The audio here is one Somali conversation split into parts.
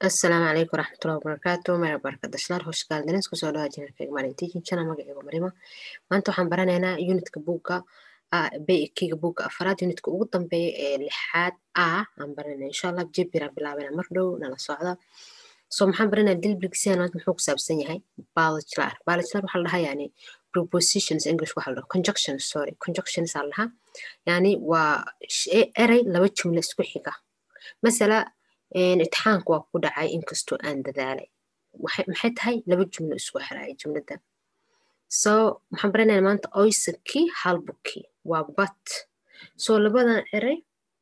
asalaamu calaykum waraxmatullahi wabarakaatu maya barkadashlar hosh gaaldines kusoo dhawa jinarkayga maalin teaching channel magacayga marima maanta waxaan baranaynaa unitka buugga kiga buugga afaraad unitka ugu dambeeya ee lixaad a aan baranayna insha allah jebiraan bilaabana mar dhow nala socda so maxaan baranaya dilbrigsian maanta muxuu ku saabsan yahay bachelor bachelor waxaa la dhahaa yani prepositions english waxaa la dhahaa conjunctions sorry conjunctions aa la dhahaa yani waa erey laba jumla isku xiga masala itixaanka waa ku dhacay inkastoo aan dadaalay maxay tahay laba jumlo isku xiraya jumlada so maxaan baranaya maanta oysaki halbuki waa bat so labadan erey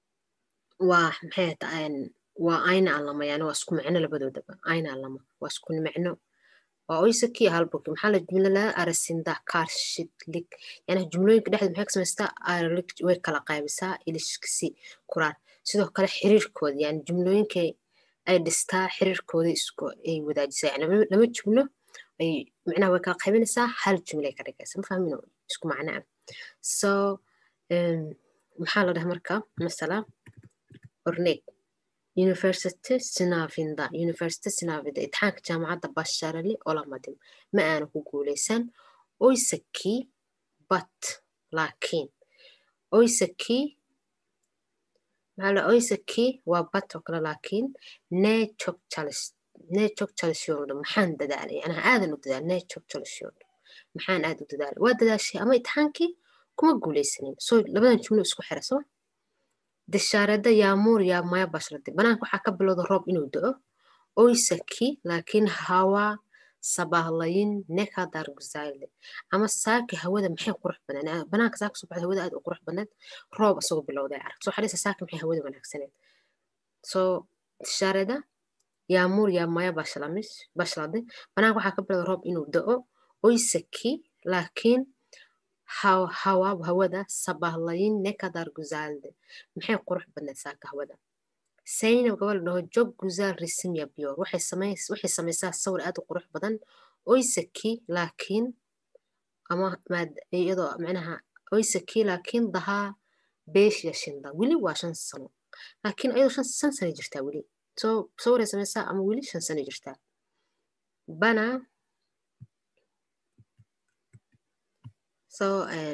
waa maxay tahay waa ayna alama yani waa isku micno labadoodaba ayna alama waa isku micno waa oysaki halbuki maxaa la jumla laga arasinda karshidlig yani jumlooyinka dhexdeed maxay ka samaystaa aralig way kala qaybisaa ilishkisi kuraan sidoo kale xiriirkooda yani jumlooyinkay ay dhistaa xiriirkooda isku ay wadaajisaa yani laba jumlo ay micnaha way kala qaybinaysaa hal jumla ay ka dhigaysa ma fahmin isku macno ah so maxaa la dhaha marka masala orneg university sinavinda university sinavinda itixaanka jaamacadda basharali olamadim ma aana ku guuleysan oysaki but laakiin oysaki maxaa la oysaki waa bat oo kale laakiin nee chok chalis nee chok chalisyooldo maxaan dadaalay yani aadan u dadaal nee chok chalisyooldo maxaan aad u dadaalay waa dadaashay ama itixaankii kuma guuleysanin so labadan jumlo isku xira soo dishaarada yaamuur yaa maya bashradi banaanka waxaa ka bilowda roob inuu do-o oysaki laakiin hawaa sabahlayin nekadar guzayle ama saaki hawada maxay qurux badneed banaanka saaka soo baxda hawada aad u qurux badneed roob asagoo bilowday arag soo xadhaysa saaki maxay hawada wanaagsaneed soo tishaarada yaamuur yaa maya bashlamis bashlade banaanka waxaa ka bilowda roob inuu do-o oysaki laakiin hawaab hawada sabahlayin nekadar guzaalde maxay qurux badneed saaka hawada saynab gabal dhaho jog guzaal risimya biyor waxay samaysaa sawir aad u qurux badan oysaki laakiin ama iyadoo micnaha oysaki laakiin dahaa beeshya shinda weli waa shan sano laakiin iyadoo shan shan sano jirtaa weli so sawiray samaysaa ama weli shan sano jirtaa bana so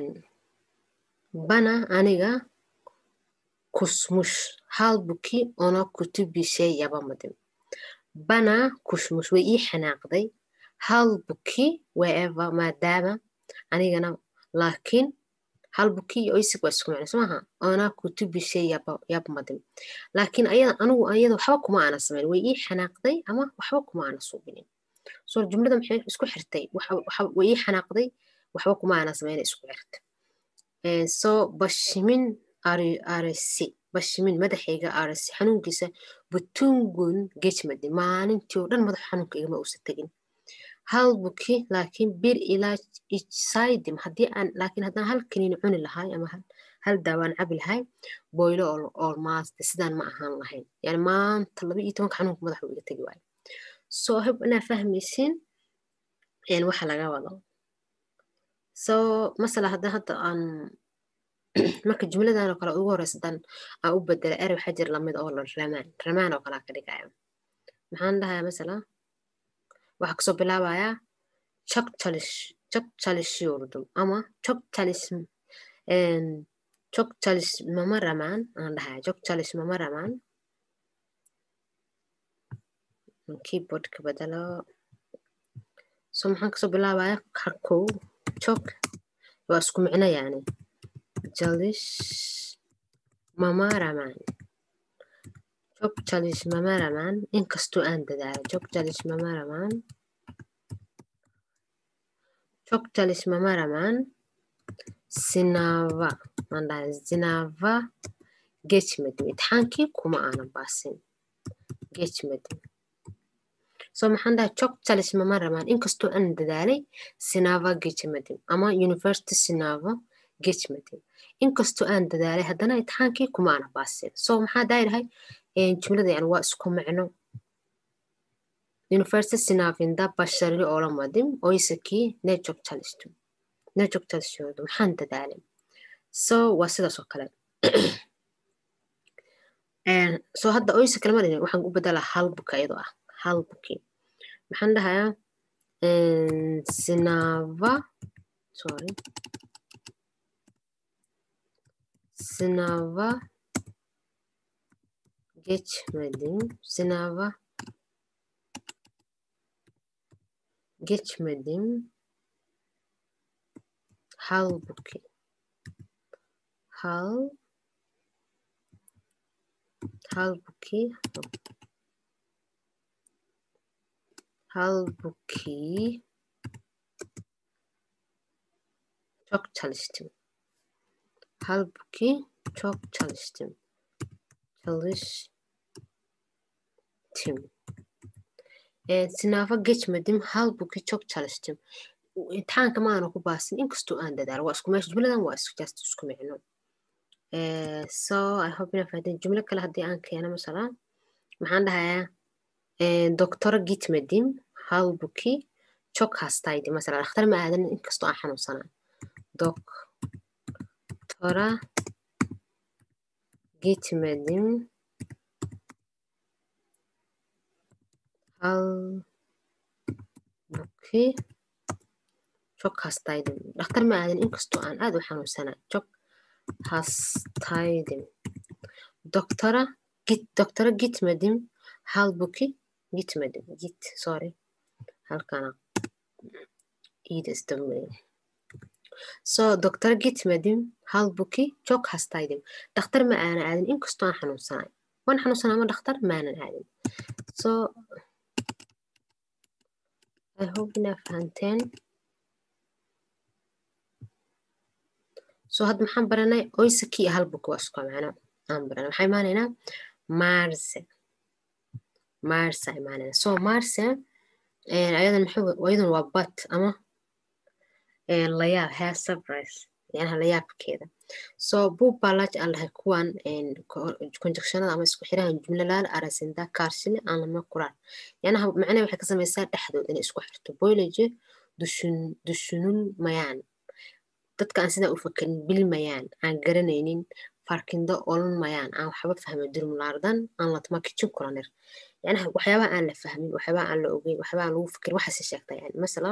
bana aniga kusmush halbuki ona kutubishay yabamadim bana kushmush way ii xanaaqday halbuki wherever maadaama anigana laakiin halbuki iyo oysig waa isku micno somaha ona kutubishay yabmadim laakiin ayada anigu ayada waxba kuma aana samayn way ii xanaaqday ama waxba kuma aana suubinin so jumlada maxay isku xirtay way ii xanaaqday waxba kuma aana samayn isku xirtay so bashimin arsi bashimin madaxayga arsi xanuunkiisa butungun gejmadi maalintii oo dhan madax xanuunka igama uusa tegin halbuki laakiin bir ilaa ijsaydim haddii aan laakiin haddaan hal kaniini cuni lahay ama hal daawaan cabi lahay boylo oo maaste sidaan ma ahaan lahayn yani maanta laba iyo tobanka xanuunka madaxa iga tegi waayo so hab inaa fahmaysiin waxa laga wado so masala hadda hadda aan marka jumladan oo kale ugu horeysa dan aan u bedela ere waxaa jira lamid oo la ramaan ramaan oo kalea ka dhigaya maxaan dhahayaa masala waxaa kasoo bilaabayaa chok chalish chok chalish yurdum ama chok chalish chok chalish mama ramaan aan dhahaya chok chalish mama ramaan keyboardka bedelo so maxaan kasoo bilaabaya karkow chok waa isku micno yani jalish mamaraman jog jalish mamaraman inkastoo aan dadaalo jog jalish mamaraman jog jalish mamaraman sinava mandhahay zinava gejmadim itixaankii kuma aanan baasin gejmadim so maxaan dhahay jog jalish mamaraman inkastoo aan dadaalay sinava gejmadim ama university sinava gejmadim inkastoo aan dadaalay haddana itixaankii kuma aana baasin so maxaa daayirahay jumlada yani waa isku micno university sinavinda basharili olamadim oysaki nejog chalistu nejog chalishoodu maxaan dadaalay so waa sidaas oo kale so hadda oysa kalma dhigin waxaan u bedelaa hal buka iyadoo ah halbuki maxaan dhahayaa sinava sorry sinava geçmedim sinava geçmedim halbuki hal halbuki halbuki çok çalıştım halbuki çok çalıştım çalıştım ee, sınava geçmedim halbuki çok çalıştım imtixaanka ma aana ku baasin inkastoo aan dadaalo waa isku meesha jumladan waa isku just isku micno Eh, so i hope ina fahdeen jumlo kale haddii aan keeno masala maxaan dhahayaa eh, doktora gitmedim halbuki çok hastaydı masala dhakhtar ma aadan inkastoo aan xanuunsanaa doktora gitmedim halbuki çok hastaydım dhakhtar ma aadan inkastoo aan aad u xanuunsanaa çok hastaydım doktora git doktora gitmedim halbuki gitmedim git sorry halkana iyi de istemeyim so doktora gitmedim halbuki çok hastaydım dhakhtar ma aanan aadin inkastoo aan xanuunsanay waan xanuunsanaa ama dhakhtar maanan aadin so i hope inaa fahanteen so hadda maxaan baranay oysaki iyo halbuki waa isku macno aan baranay maxaa imaanaynaa marse marse imaanayna so marse ayadan muxuu ayadan waa bat ama layaab hair surprise yanaha layaabkeeda so buu baalaaj aan lahay kuwan conjunctionada ama isku xirahan jumlalaal arasinda kaarsile aan lama kuraan yanaha macnaha waxay ka samaysaa dhexdood inay isku xirto boylaje dushun dushunul mayaan dadka aan sidaa u fakerin bilmayaan aan garanaynin farkindo olan mayaan aan waxba fahma durmulaardan aan latma kicin kulanir yanaha waxyaabaha aan la fahmin waxyaabaha aan la ogeyn waxyaabaha aan lagu fikirin waxaasi sheegta yani masala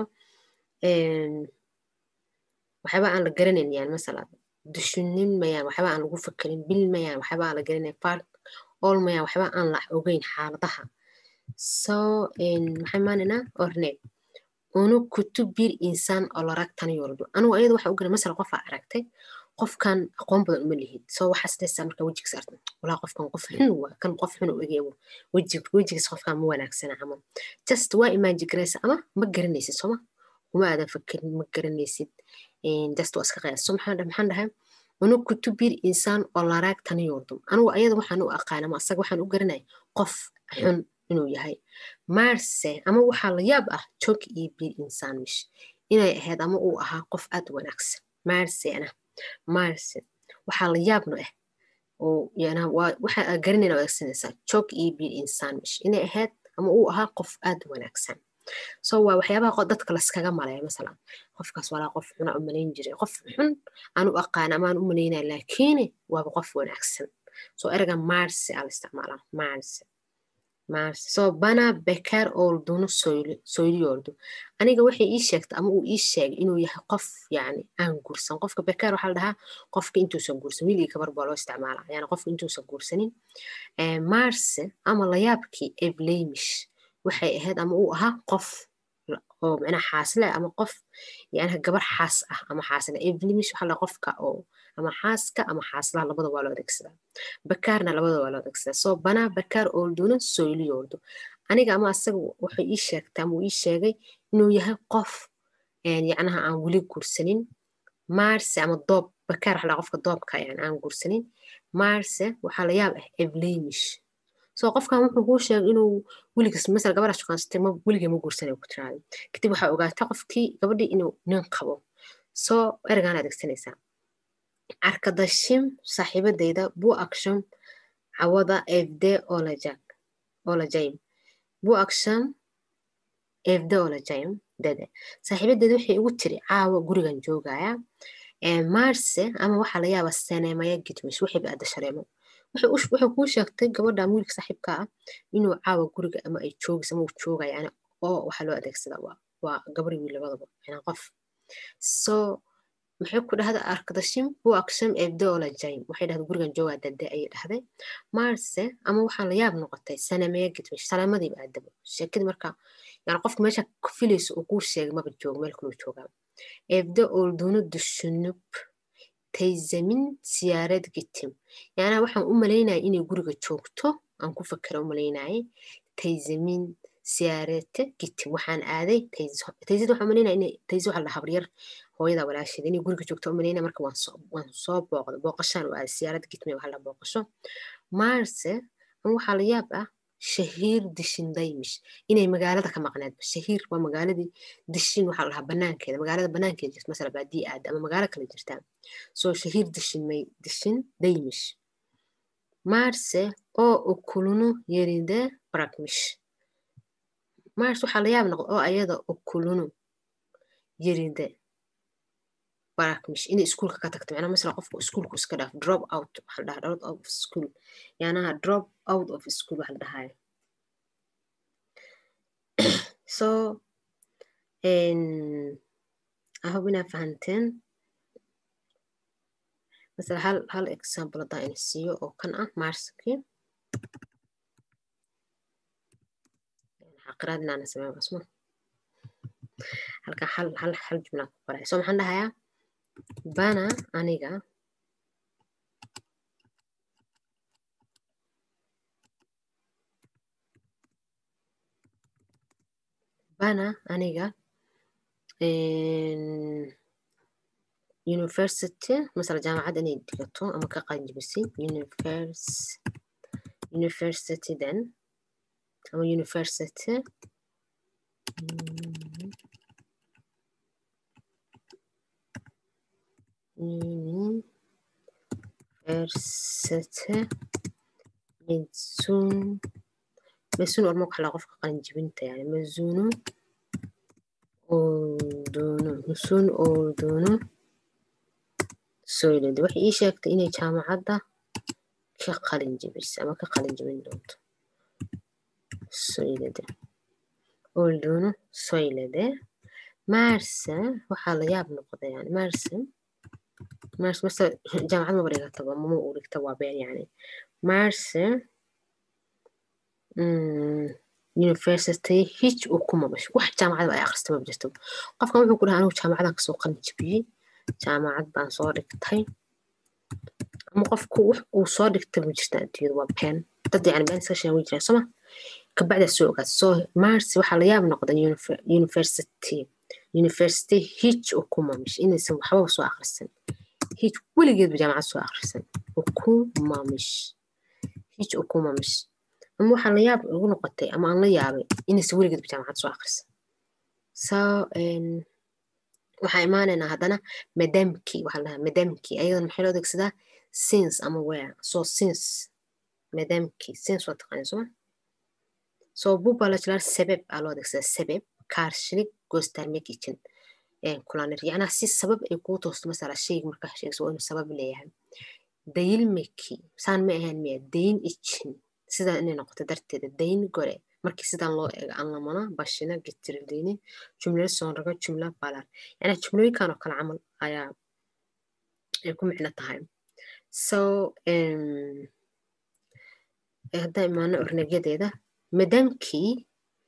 waxyaabaha aan la garanayn yani masala dushunin mayaan waxyaabaha aan lagu fikirin bil mayaan waxyaabaha aan la garanayn fark ol mayaan waxyaabaha aan la ogeyn xaaladaha so maxay maanaynaa orne unu kutub bir insaan olarak tanıyordu anugu ayada waxa u garan masala qofaa aragtay qofkan aqoon badan uma lihid so waxaa sidaysaa marka wejigiis arta walaa qofkan qof xun waa kan qof xun u egeewo wejigiis qofkan ma wanaagsana camal just waa imaaji garaysa ama ma garanaysid soma kuma aadan fakerin ma garanaysid just waa iska qiyaas so maxaan dhahay unu kutub bir insaan olarak tanıyordu anugu ayada waxaan u aqaan ama asaga waxaan u garanay qof xun inuu yahay marse ama waxaa la yaab ah jog iyo bir insaanmish inay ahayd ama uu ahaa qof aad wanaagsan marsena marse waxaa la yaabno ah oo yana waa waxa aa garanayna adeegsanaysaa jog iyo bir insaanmish inay ahayd ama uu ahaa qof aad wanaagsan so waa waxyaabaha dadka laskaga malaya masalan qofkaas walaa qof xuna u malayn jiray qof xun aan u aqaan ama aan u malaynaya laakiin waaba qof wanaagsan so erga marse aa la isticmaalaa marse so bana bekar olduğunu söylüyordu aniga waxay ii sheegtay ama uu ii sheegay inuu yahay qof yani aan guursan qofka bekar waxaa la dhahaa qofka intuusan guursan wiil iyo gabar baa loo isticmaala yani qofka intuusan guursanin marse ama layaabkii ebleymish waxay ahayd ama uu ahaa qof oo micnaha xaasle ama qof yani gabar xaas ah ama xaasle ebleymish waxaa la qofka oo ama xaaska ama xaaslaha labada waa loo adeegsadaa bakaarna labada waa loo adeegsadaa soo banaa bakaar oolduuna soyliyoordu aniga ama asaga waxay ii sheegtay ama uu ii sheegay inuu yahay qof yacnaha aan weli guursanin marse ama doob bakaar waxaa qofka doobka yani aan guursanin marse waxaa la yaab ah ebleymish soo qofkan wuxuu kuu sheegay inuu weligiis masala gabadha shuqaansatay ma weligay ma guursanay ku tiraada kadib waxaa ogaatay qofkii gabadhii inuu nin qabo soo ergaan adeegsanaysaa arkadaşım saaxiibadayda bu akşam cawada evde olacak olacağım bu akşam evde olacağım dede saaxiibadayda waxay igu tiri caawa gurigan joogaya marse ama waxaa la yaaba seneemaya gitmish wixii ba adda shareemo wuxuu kuu sheegtay gabadha wiilka saaxiibka ah inuu caawa guriga ama ay joogis ama uu joogaya yani oo waxaa loo adeegsadaa waa waa gabar wiil labadaba yani qof so maxay ku dhahda arkadashim bu aksham evde olajayim waxay dhahda gurigan joogaa dade ayay dhahday marse ama waxaa la yaab noqotay sanamee gidmish salaamadiiba aadabo sheekadii marka yani qofka meesha ku filayso uu kuu sheegay maba joogo meel kaluu joogaa evde olduğunu düşünüp teyzemin siyaarad gittim yani waxaan u malaynaya inay guriga joogto aan ku fakera u malaynayay teyzemin siyaarate gittim waxaan aaday teyzad waxaan malaynaya inay teyze waxaa la habaryar hooyada walaasheeda inay guriga joogto u malaynaya marka waan soo waan soo booqda booqashaan u aaday siyaarad gitme waxaa la booqasho marse ama waxaa la yaab ah shahiir dishin daymish inay magaalada ka maqneedba shahiir waa magaaladii dishin waxaa la dhahaa banaankeeda magaalada banaankeeda jirta masala baadii aada ama magaalo kale jirtaa soo shahiir dishin may dishin daymish marse oo ukulunu yerinde brakmish mars waxaa la yaab noqda oo ayada ukulunu yerinde barakmish inay iskuulka ka tagto macnaa masala qofka iskuulku iska dhaaf drop out waxaa la dhahaa drop out of school yaanaha drop out of school waxa la dhahaya so I hope inaa fahanteen masala hal hal example haddaan ina siiyo oo kan ah marskii xaqiraad inaana sameyn asma halkan hal hal hal jumlaa ku qoray so maxaan dhahayaa bana aniga bana aniga university masala jaamacad inay dhigato ama ka qaanjibisay univers university then ama university university mezun mezun orma waxa la qofka qalinjibinta yani mezunu olduğunu mezun olduğunu söyledi waxay ii sheegtay inay jaamacadda ka qalinjibisay ama ka qalinjibin doonto söyledi olduğunu söyledi marse waxaa la yaab noqday yani marse marse marse jaamacad maba dhigataba mama uu dhigta waa been yani marse university hiç okumamış wax jaamacadba ay akhrista maba jirto qofkan wuxuu ku dhaha anigu jaamacadan kasoo qalin jibiyey jaamacad baan soo dhigtay ama qofku wax uu soo dhigtay ma jirta adduunyada waa been dad yani been iska sheegan way jiraan sooma kabacdaa soo ogaad so mars waxaa la yaab noqda university university hic ukumamis inaysan waxbaba soo akhrisan hic weligeedba jaamacad soo akhrisan ukumamis hic ukumamis ama waxaa la yaab ugu noqotay ama aan la yaabay inaysan weligeedba jaamacad soo akhrisan so waxaa imaanaynaa haddana madamki waxaa la dhahaa madamki ayadan maxay loo adeegsadaa since ama where so since madamki since waa taqaanaa soma so bu balaçlar sebep aa loo adeegsadaa sebep karşılık göstermek için kullanır yacnaa si sabab ay kuu toosto masala shayga markaa sheegso waa inuu sabab leeyahay dayilmeki saan ma ahayn miya dayn için sidaa inay noqoto darteeda dayn gore markii sidaan loo eego anlamana bashina getirildiini jumlada soonraga jumla balar yacnaa jumlooyinkan oo kale camal ayaa ay ku micno tahay so haddaan imaano ornegyadeeda madamkii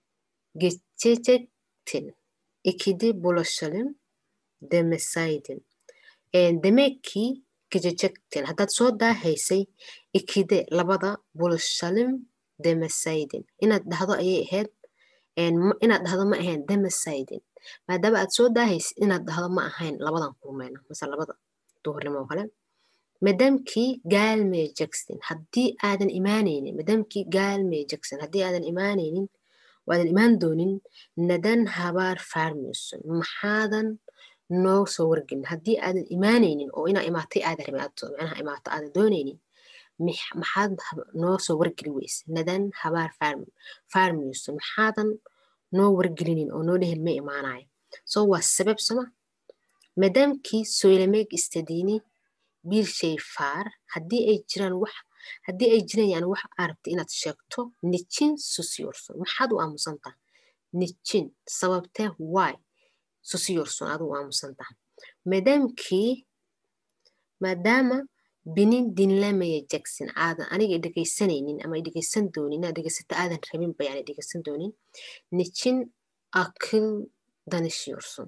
geçecektin ikide bulaşalım demesaydin demek ki geçecektin haddaad soo daahaysay ikide labada bulaşalım demesaydin inaad dhahdo ayay ahayd inaad dhahdo ma ahayn demesaydin maadaama aad soo daahaysid inaad dhahdo ma ahayn labadan kulmeyna mase labada duhurnimo kale madamkii gelmeyeceksin haddii aadan imaanaynin madamkii gelmeyeceksin haddii aadan imaanaynin waadan imaan doonin nadan habaar faarmayson maxaadan noo soo wargelin haddii aadan imaanaynin oo inaa imaatay aada rabin manaha imaato aadan doonaynin maxaad noo soo wargeli weyse nadan habaar faarmayson maxaadan noo wargelinin oo noo dhehel ma imaanayo so waa sabab soma madamkii söylemek istediğini bir şey far haddii ay jiraan wax haddii ay jiraan yani wax aa rabta inaad sheegto nijin susiyorson maxaad u aamusantaha nijin sababtee why susiyorson aad u aamusantaha maadaamkii maadaama binin dinlamaya jackson aadan aniga dhegaysanaynin ama dhegaysan doonin inaad dhegaysato aadan rabinba yani dhegaysan doonin nijin akil danishyorson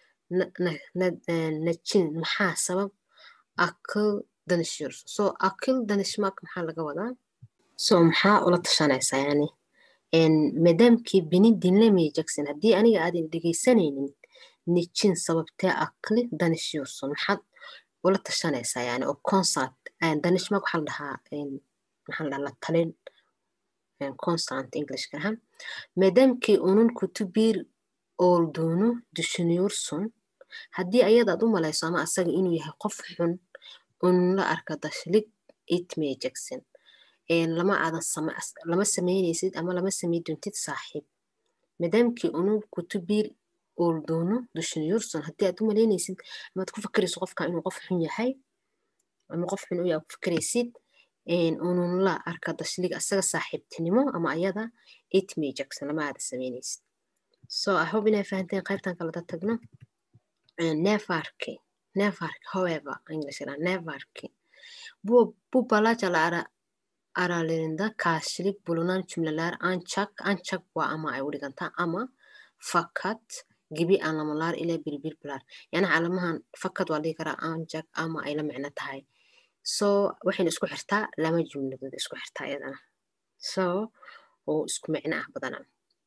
najin maxaa sabab akil danishyorson so akil danishmak maxaa laga wadaa so maxaa ula tashanaysaa yani maadaamkii binin dinlamaya jackson haddii aniga aadan dhegaysanaynin nijin sababtee akli danishyorson maxaad ula tashanaysaa yani oo concert danishmak waxaa la dhahaa maxaa la dhahaa la talin constant englishka aha maadaamkii unun kutubir ooldoonu dushuniyorson haddii ayadaad u malayso ama asaga inuu yahay qof xun unun la arka dashlig itmay jackson lama aadan lama samaynaysid ama lama samay doontid saaxiib maadaamkii unun kutubir ooldoonu dushuniyorson haddii aad u malaynaysid amaad ku fakerayso qofka inuu qof xun yahay ama qof xun u yahay ku fakeraysid unun la arka dashlig asaga saaxiibtinimo ama ayada itmay jackson lama aadan samaynaysid so i hope inay fahanteen qaybtan kalada tagno nevarki nevarki however english ira nevarki bu bu balaja la ara aralerinde karşılık bulunan cümleler ancak ancak waa ama ay u dhigantaa ama fakat gibi anlamalar ile birbir bular yani calamahan fakad waa dhihi karaa ancak ama ay la micno tahay so waxayna isku xirtaa lama jumladood isku xirtaa iyadana so oo isku micno ah badana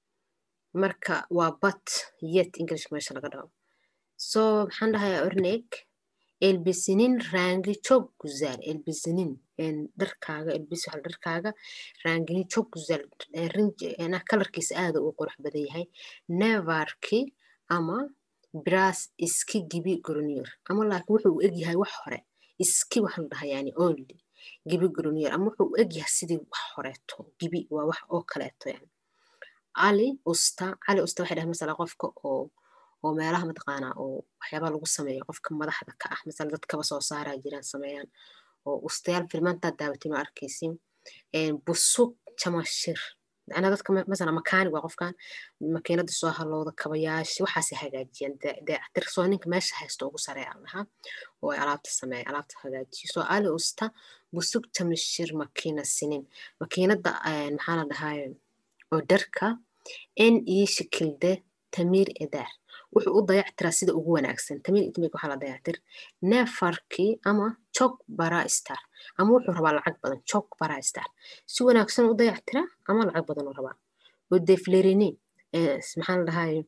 marka waa bat yet english meesha laga dhaho so maxaan dhahayaa orneg elbisinin rangi çok güzel elbisinin dharkaaga elbis waxa dharkaaga rangini çok güzel kalarkiisa aada u qurux badan yahay nevarki ama biraz iski gibi görünüyor ama laakiin wuxuu u egyahay wax hore iski waxa la dhahaa yani only gibi görünüyor ama wuxuu u egyahay sidii wax horeeto gibi waa wax oo kaleeto yani cali usta cali usta waxay dhahay masala qofka oo oo meelaha mataqaanaa oo waxyaabaa lagu sameeyo qofka madaxda ka ah masala dadkaba soo saaraa jiraan sameeyaan oo ustayaal filmaantaa daawatin oo arkaysin busug jamashir macnaa dadka masala makaanig waa qofkan makiinada soo halowda kabayaasha waxaasay hagaajiyaan dayactir soo ninka meesha haysto ugu sareeya lahaa oo ay alaabta sameeya alaabta hagaajiyo soo ali usta busug jamashir makiina sinin makiinada maxaa la dhahaye oo dharka en ii shikilde tamiir edaar wuxuu u dayactiraa sida ugu wanaagsan tamiir idmig waxaa la dayactir neefarkii ama jog bara star ama wuxuu rabaa lacag badan jog bara star si wanaagsan u dayactiraa ama lacag badan u rabaa oo deflerini maxaa la dhahaye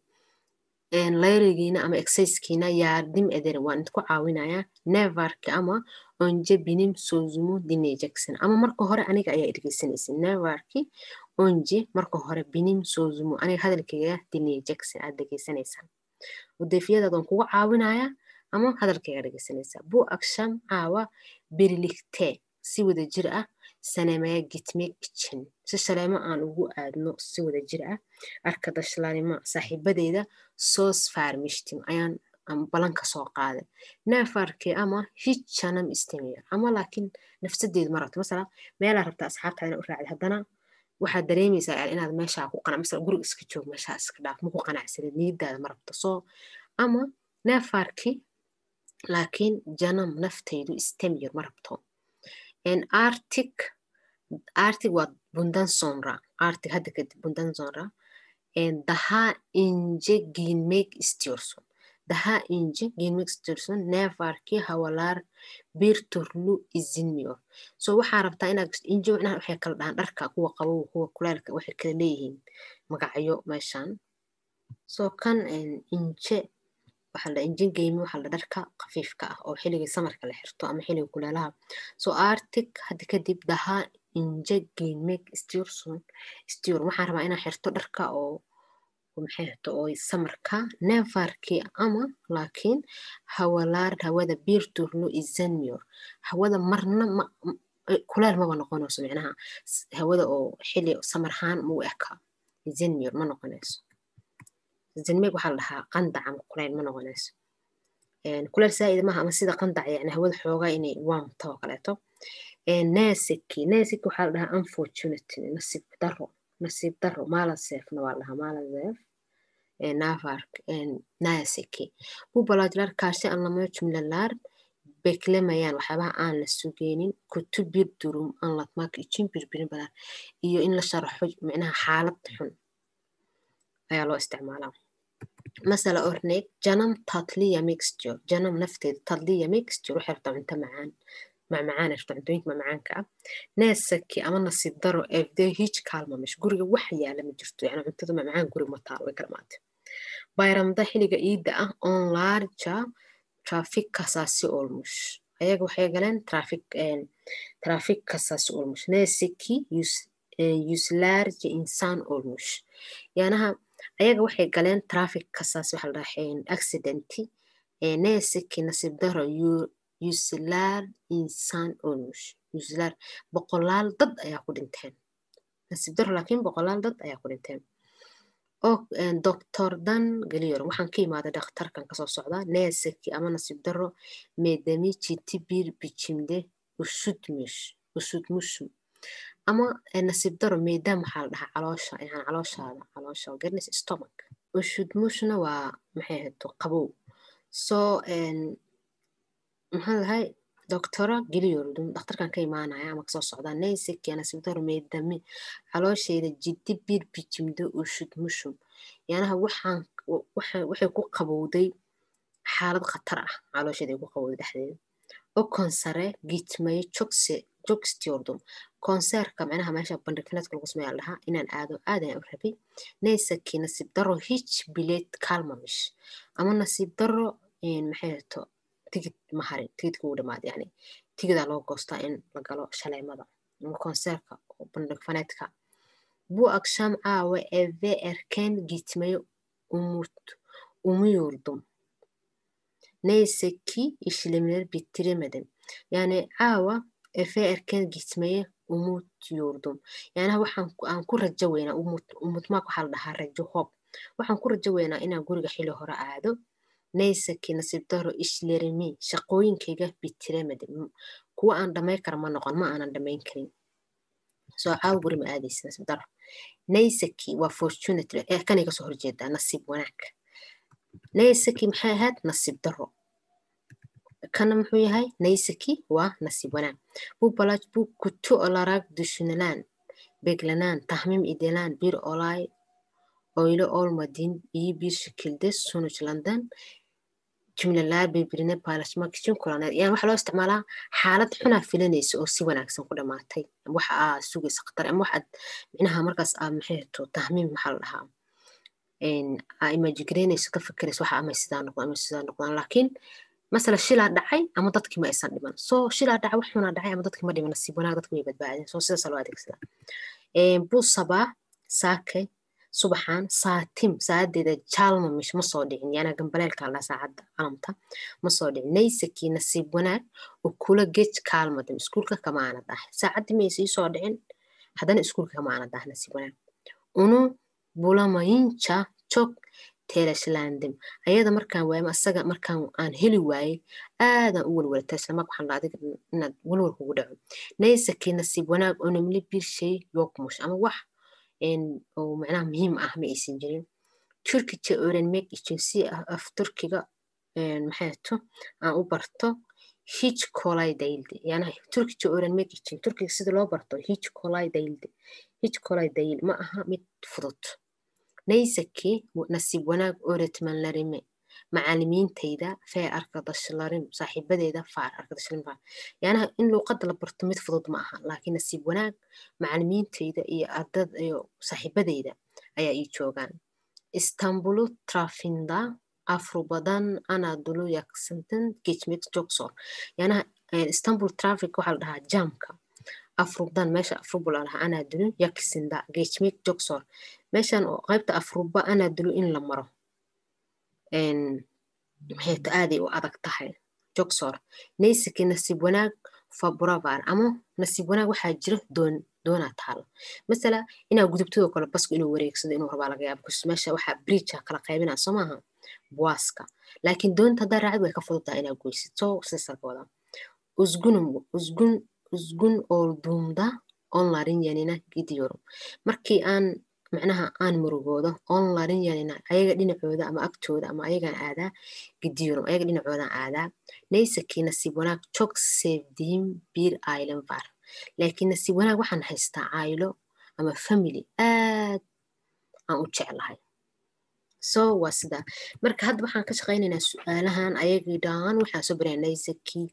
layrigiina ama exercisekiina yardim ederim waan idku caawinayaa nevarki ama onje binim sozumu dinleyeceksin ama marka hore aniga ayaa dhegeysanaysin nevarki onje marka hore binim sozumu aniga hadalkayga dinleyeceksin aad dhegeysanaysaan udefiyadaadaan kugu caawinayaa ama hadalkayga dhegeysanaysaa bu aksham caawa birlikte si wada jir ah sanemaya gitmek için si shaleemo aan ugu aadno si wada jir ah arkadaşlarıma saaxiibadeyda soos farmishtim ayaan balanka soo qaaday neefarkii ama hic janam istemiyor ama laakiin nafsadeedu ma rabto masala meelaa rabta asxaabtaada ina u raacday haddana waxaad dareemaysaa inaad meeshaa ku qanac masala guriga iska joog meeshaa iska dhaaf maku qanacsanid niyadaada ma rabto soo ama neefarkii laakiin janam naftaydu istemiyor ma rabto arctic arctic waa bundan sonra arctic hadda kadib bundan sonra daha ince giyinmek istiyorsun daha ince giyinmek istiyorsun ne var ki havalar bir türlü izinmiyor so waxaa rabtaa inaad inje macnaha waxay kala dhahaan dharka kuwa qabow kuwa kuleelka waxay kala leeyihiin magacyo meeshan so kan inje waxaa la injin geymi waxaa la dharka khafiifka ah oo xilliga samarka la xirto ama xilliga kuleelaha so arctic hadda kadib daha inje geymek istiyorsun istiyor waxaan rabaa inaan xirto dharka oo maxay xirto oo samarka nefarkii ama laakiin hawalaar hawada biirturlo izanmiyor hawada marna ma kuleel maba noqonayso micnaha hawada oo xilli samarhaan mau eka izanmiyor ma noqonayso zanmeeg waxaa la dhahaa qandac ama kuleyl ma noqonayso kuleyl saa'id maaha ama sida qandac yani hawada xoogaa inay waamto oo kaleeto nesiki nesiki waxaa la dhahaa unfortunity nasiib daro nasiib daro maalaseefna waa la dhahaa maalaseef navark nesiki bu balaajlar karşı anlamaya cümleler beklemeyen waxyaabaha aan la sugeynin kutu bir durum anlatmak için birbirine iyo in la sharaxo micnaha xaalad xun ayaa loo isticmaalaa masala orneeg janam tatliya mixture janam nafteeda tatliya mixture waxay rabtaa cunto macaan macmacaan rabta cuntooyinka macmacaanka ah neesaki ama nasiib daro evde hiij kaalmamish guriga wax yaala ma jirto yani cuntada macmacaan guriga ma taalo way kala maatay bayramda xiliga iidda ah on larja traffic kasaasi olmush ayaga waxay galeen traffic traffic kasaasi olmush neesaki yuslarja insaan olmush yaanaha ayaga waxay galeen traffic kasaas waxa la dhahaa accidenti neesaki nasiib daro yuslar insaan olmush yuslar boqolaal dad ayaa ku dhinteen nasiib daro laakiin boqolaal dad ayaa ku dhinteen oo doctordan geliyor waxaan ka imaaday dhakhtarkan kasoo socda neesaki ama nasiib daro meedami jiti bir bichimde usudmush usudmushum ama nasiib daro meedam waxaa la dhahaa caloosha yani calooshaada caloosha garnis stomach ushudmushna waa maxay ahayto qabow soo maxaan lahay doctora geliyordum dhakhtarkan ka imaanaya ama kasoo socdaa neysiki nasiib daro meedami caloosheeda jiddi bir bijimdo ushudmushum yanaha waxaan waxay ku qabowday xaalad khatar ah caloosheeda ay ku qabowday dhexdeeda oo konsare gitmayo jogse jogstiordum konseerka macnaha meesha bandhigfineedka lagu sameeya dhahaa inaan aado aad ayaan u rabay neysaki nasiib daro hij bileed kalmamish ama nasiib daro maxay hato tigid ma harin tigidka uu dhamaad yani tigidaa loo goostaa in la galo shaleemada ama konseerka bandhigfaneedka bu aksham caawa eve erken gitmayo umut umuyordum neyseki işlemleri bitiremedim yani caawa efe erken gitmeye umutiyordum yani waxaan aan ku rajo weynaa umutmaak waxaa la dhahaa rajo hoob waxaan ku rajo weynaa inaan guriga xili hore aado neysaki nasiib daro ishlerimi shaqooyinkayga bitiremedim kuwa aan dhamay kara ma noqon ma aanan dhamayn karin soo caawa guri ma aadaysa nasiib daro neysaki waa fortunate kanay kasoo horjeedaa nasiib wanaag neysaki maxay ahayd nasiib daro kana muxuu yahay neysaki waa nasiib wanaag bu balaj bu kutu olarak düşünülen beklenen tahmin edilen bir olay öyle olmadığın iyi bir şekilde sonuçlandan cümleler birbirine paylaşmak için kullanır. Yani waxaa loo isticmaalaa xaalad xunaa filanaysa oo si wanaagsan ku dhamaatay waxa aa sugaysa khatar ama waxaad micnaha markaas aa maxay to tahmiin maxaa la dhahaa aa imajigareynayso ka fikirayso waxa amay sidaa noqdaan amay sidaa noqdaan laakiin masala shilaa dhacay ama dadkii ma aysan dhiman soo shilaa dhacay wax xunaa dhacay ama dadkii ma dhiman nasiib wanaag dadki way badbaadeen soo sidaasa loo adeegsadaa buu sabaa saakay subaxaan saatim saacadeeda jaalmamish ma soo dhicin yaana gambaleelka la saacadda calamta ma soo dhicin naysakii nasiib wanaag oo kula gej kaalmadim iskuulka kamaana dahay saacaddii may sii soo dhicin haddana iskuulka kamaana dahay nasiib wanaag unu bulamayinca jog teelashlandim ayada markaan waayma asaga markaan aan heli waayey aadan u walwalata islamarka waxaan dhaa adiga inaad walwal kugu dhaco naysakii nasiib wanaag oo namli bir shay yokmush ama wax oo macnaha muhiim ah ma aysan jirin turkica öğrenmek için si af turkiga maxay to aan u barto hiç kolay değildi yani Türkçe öğrenmek için Türkiye sida loo barto hiç kolay değildi hiç kolay değil ma aha mid fudud neyse ki nasiib wanaag öğretmenlerimi macalimiintayda fee arkadaşlarım saaxiibadeeda faar arkadaşlarım faar yani in luuqada la barto mid fudud ma aha laakiin nasiib wanaag macalimiintayda iyo ardad iyo saaxiibadeyda ayaa ii joogaan istanbulu trafinda afrubadan anadolu yaksantan geçmek çok zor yani istanbul traffic waxaa la dhahaa jamka afrubadan meesha afruba la dhahaa anadolu yaksinda geçmek çok zor meeshan oo qaybta afruba anadolu in la maro maxayta aaday u adag tahay jogsor naysaki nasiib wanaag faburavar ama nasiib wanaag waxaa jira doon doonaa taalo masala inaa gudubtadoo kale basku inuu wareegsado inuu rabaa laga yaaba kus meesha waxaa bridgea kala qaybinaa soo maaha buwaaska laakiin doonta haddaa raacid way ka fududtaa inaa goysid soo sidaas laga wadaa usgunum usgun uzgun olduğumda onların yanına gidiyorum markii aan macnaha aan murugoodo onların yanına ayaga dhinacooda ama agtooda ama ayagaan aadaa gidiyorum ayaga dhinacoodaan aadaa neyse ki nasiib wanaag çok sevdiğim bir ailem var laakiin nasiib wanaag waxaan haystaa caayilo ama family aad aan u jeclahay so waa sidaa marka hadda waxaan ka shaqaynaynaa su-aalahan ayagii dhan waxaan soo baraya naysaki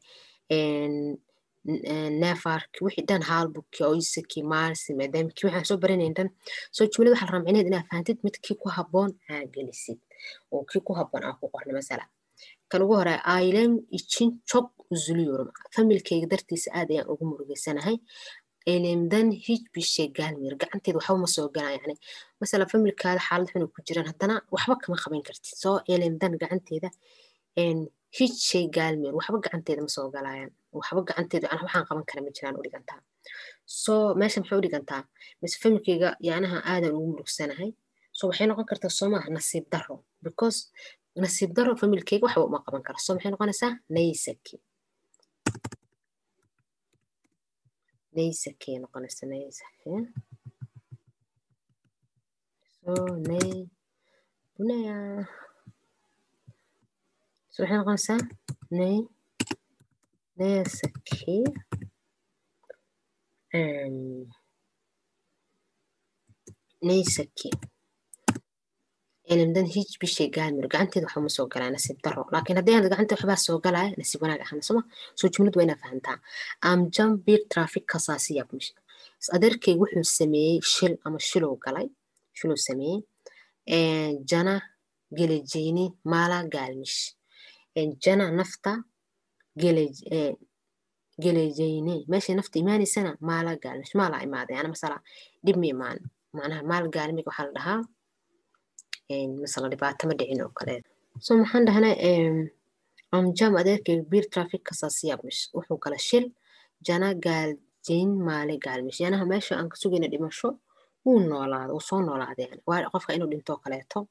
nefarki wixii dhan haalbuki oysaki marsi maadaamki waxaan soo baranayn dhan soo jumlada waxaa la rabaa micnaheed inaad fahantid mid kii ku habboon aa gelisid oo kii ku habboon aa ku qorna masala kan ugu hore ailem ichin çok üzülüyorum familkayga dartiisa aad ayaan ugu murugeysanahay elimdan hiçbir şey gelmiyor gacanteeda waxba ma soo galaan yani masala familkaada xaalad xun ku jiraan haddana waxba kama qaban kartid soo elimdan gacanteeda hiç şey gelmiyor waxba gacanteeda ma soo galayaan waxba gacanteeda waxaan qaban kara ma jiraan u dhigantaa so meesha maxay u dhigantaa mise familkayga yanaha aadan ugu murugsanahay so waxay noqon kartaa soo maaha nasiib daro because nasiib daro familkayga waxba uma qaban kara so maxay noqonaysaa naysaki naysaki noqonaysa naysaki so nay bunaya so waxay noqonaysaa nay naysaki naysaki elimdan hiçbir şey gelmiyor gacanteeda waxba ma soo galaa nasiib daro laakiin haddii aad gacanta waxbaa soo galaya nasiib wanaag ahana soma soo jumladu waa inaa fahantaa amjam bir traffic kasaasi yapmış adeerkay wuxuu sameeyey shil ama shiluu galay shiluu sameeyey jana geleceğini mala gelmiş jana nafta geleceğini meeshay nafta imaanaysana maala gelmiş maala imaaday yani masala dhib ma imaan macnaha maal gaalmiga waxaa la dhahaa masala dhibaato ma dhicin oo kale so maxaan dhahnay amjam adeerkay bir traffic kasaasi yapmış wuxuu kala shil jana gaaljeyn maale gaalmish yanaha meesha aan ka sugayna dhimasho wuu noolaada wuu soo noolaada yani waa qofka inuu dhinto oo kaleeto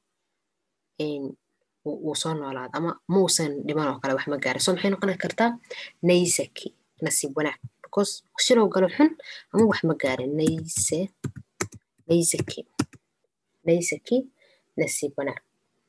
wuu soo noolaada ama muusan dhiman oo kale wax ma gaara so maxay noqon kartaa naysaki nasiib wanaag because shilow galo xun ama wax ma gaarin nayse naysaki naysaki nasiib wanaag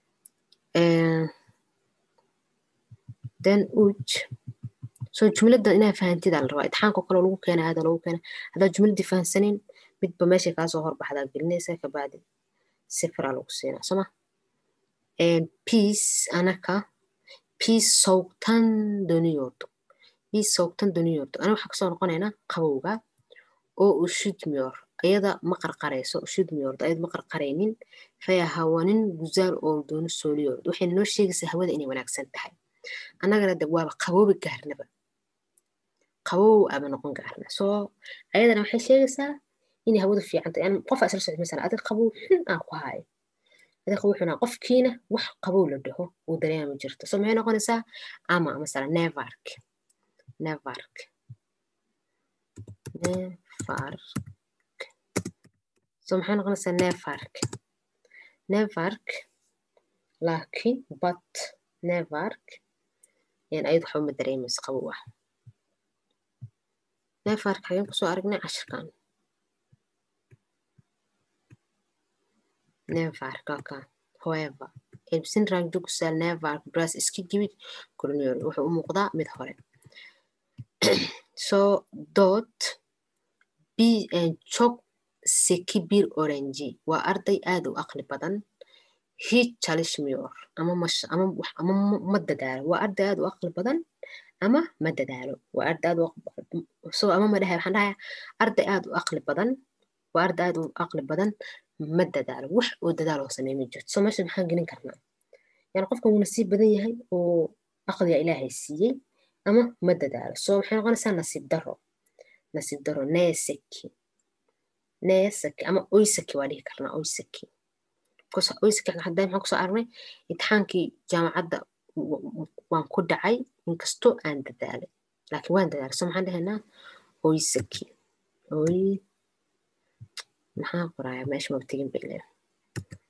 then uj so jumladda inaa fahantidaa la rabaa itixaanka kale lagu keena aada lagu keena haddaa jumladdii fahansanin midba meeshay kaasoo horbaxdaa gelinaysa kabacdi sifiraa lagu siinaa soma peace anaka peace soogtan doniyordu peace soogtan doniyordu ana waxaa kasoo noqonaynaa qabowga oo ushudmiyor ayada ma qarqarayso ushudmiyordu ayada ma qarqaraynin faya hawanin guzaal ooldooni sooliyordu waxay noo sheegaysaa hawada inay wanaagsan tahay annagana de waaba qaboobi gaarnaba qabow aba noqon gaarna soo ayadana waxay sheegaysaa inay hawadu fiican tahay yani qof isla socod masala adig qabow xun aan ku haayo adig qabow xun aan qofkiina wax qabow la dhaho uu dareema jirto so maxay noqonaysaa ama masala nevark nevark nevark so maxay noqonaysaa nevark nevark laakiin but nevark yani ayad waxba ma dareemayso qabow ah nevark xageen kusoo aragnay cashirkan nevark aka however elbsin raagdugusal nevark bras iska gibid koloniyor wuxuu u muuqdaa mid hore so dot b çok seki bir oranji waa arday aad u aqli badan hiç çalışmıyor ama maş ama ama ma dadaalo waa arday aad u aqli badan ama ma dadaalo waa arday aad so ama ma dhahay waxaan dhahayaa arday aad u aqli badan waa arday aad u aqli badan ma dadaalo wax oo dadaal oo sameey ma jirto so meesha maxaan gelin karnaa yani qofka wuu nasiib badan yahay oo aqliga ilaahay siiyey ama ma dadaalo so maxay noqonaysaa nasiib daro nasiib daro neeseki neeseki ama oyseki waa dhihi karnaa oyseki oyseki hadda maxaan kusoo aragnay imtixaankii jaamacadda waan ku dhacay inkastoo aan dadaalay laakiin waan dadaalay so maxaan dhahaynaa oyseki oy maxaa qoraya meesha mabtegin bay leedahay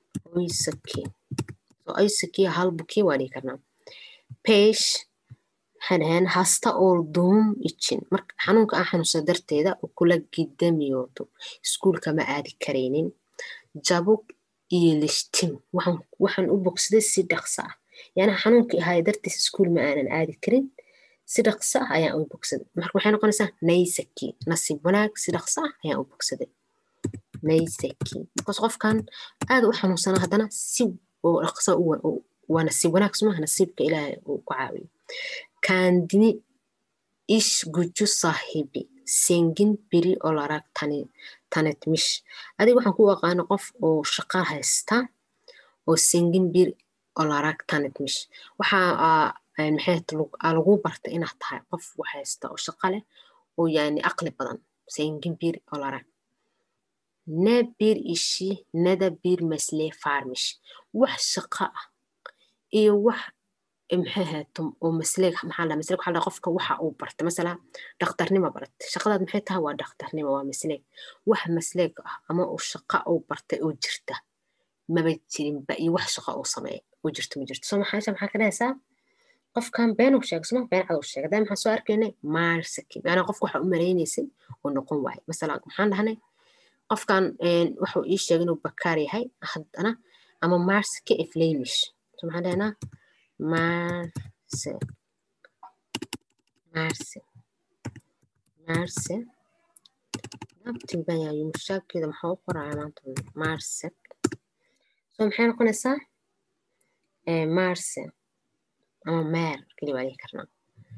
oyseki so oyseki halbuki waa dhihi karnaa pesh maxay dhaheen hasta olduğum için marka xanuunka aan xanuunsada darteeda kula gidamiyoodo iskuulka ma aadi karaynin jabug iilishtim waxaan u bogsaday si dhaqso ah yani xanuunkii ahaaya dartiis iskuul ma aanan aadi karin si dhaqso ah ayaan u bogsaday marka waxay noqonaysaa naysaki nasiib wanaag si dhaqso ah ayaan u bogsaday naysaki markaas qofkan aad u xanuunsana haddana si oo dhaqso waa nasiib wanaag sumaha nasiibka ilaahay uu ku caawiyo kandini ish guju saahibi sengin biri olarak tani tanetmish adiga waxaan ku aqaana qof oo shaqa haysta oo sengin bir olarak tanetmish waxaa maxay lagu barta inaad tahay qof wax haysta oo shaqa leh oo yani aqli badan sengin bir olarak ne bir ishi neda bir mesle farmish wax shaqa ah iyo wax maxay hayto oo masleeg maxaa la masleeg waxaa la qofka waxa uu barta masala dhakhtarnimo barata shaqadaad maxay tahay waa dhakhtarnimo waa masleeg wax masleeg ah ama uu shaqa uu bartay oo jirta maba jirinba iyo wax shaqa uu sameeya oo jirto ma jirto soo maxaa maxaa ka dhahaysaa qofkan been uu sheegay soma been cad uu sheegay daa maxaan soo arkaynay maarsaki maanaa qofka waxa u malaynaysay oo noqon waaye masala maxaan dhahnay qofkan waxuu ii sheegay inuu bakaar yahay haddana ama maarsaki eflamish so maxaan dhahnaa Marse. Marse. Marse. Nabtin ben ya yumuşakkeeda maxaa u qoraya maanta marse so maxay noqonaysaa marse ama meer keli baa dhihi karnaa